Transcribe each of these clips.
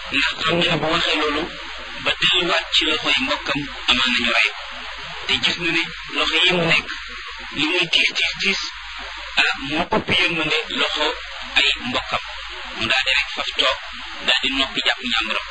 ndax xam ne bu waxee loolu ba delluwaat ci loxoy mbokkam amaan nañu rey te gis na ne loxo yi mu nekk li muy tiis tiis tiis ah moo ëpp yërmande loxo ay mbokkam mu daal di rek faf toog daal di noppi jàpp ñàmburam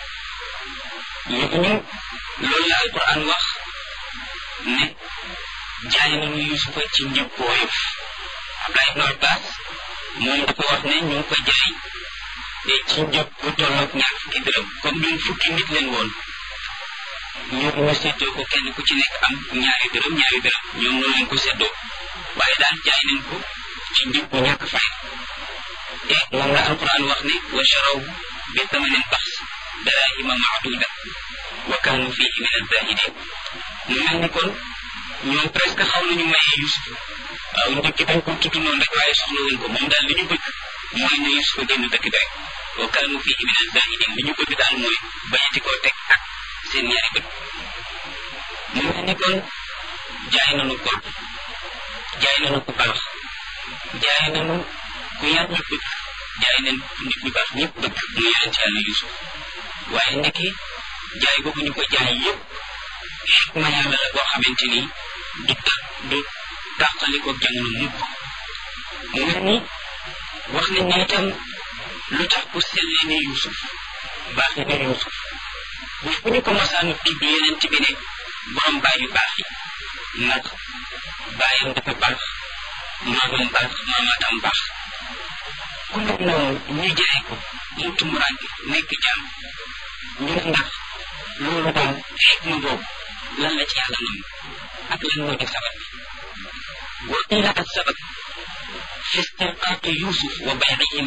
ñu loolu la alquran wax ne jaay nañu yusufa ci njëg bu woyof Abdullah ibn Abbas moom dafa wax ne ñu ngi ko jaay ci njëg bu tolloog ñaar fukki dërëm comme ñun fukki nit leen woon ñu ñu seddoo ko kenn ku ci nekk am ñaari dërëm ñaari dërëm ñoom noonu leen ko seddoo waaye daal jaay nañ ko ci njëg bu ñàkk fay te moom la alquran wax ne wa charaw bi thamanin bax darahima maaduda wa kaanu fihi min azahidin mu mel ni kon ñoom presque xaw nañu maye Yusuf waaw njëkk dañ ko tudd noonu rek waaye soxla wuñ ko moom daal li ñu bëgg mooy ne Yusuf génn dëkk bi rek wa kaanu fihi min azahidin li ñu bëgg daal mooy bañati koo teg ak seen ñaari bët mu mel ni kon jaay nañu ko jaay nañu ku baax jaay nañu ku yar ñu bëgg jaay nañ nit ñu baax ñëpp bëgg mu yonent yàlla Yusuf waaye ndekki jaay boobu ñu ko jaay yëpp xikma yàlla la boo xamante ni du ta du tàqali ko jamono mukk mu mel ni wax nañ ne itam lu tax ku sellee ne Yusuf baaxee ne Yusuf bu fu ñu ko masaan tudd yeneen bi ne borom baay yu baax yi ndax baayam dafa baax maamam baax maamaatam baax ku mel noonu ñu jaay ko mu tumuraanke nekk jaam ñu ne ndax loolu daal xikma boobu lan la ci yàlla nam ak lan moo di sabab bi wa qila as sabab fi istirqaaqi yusuf wa bay'ihim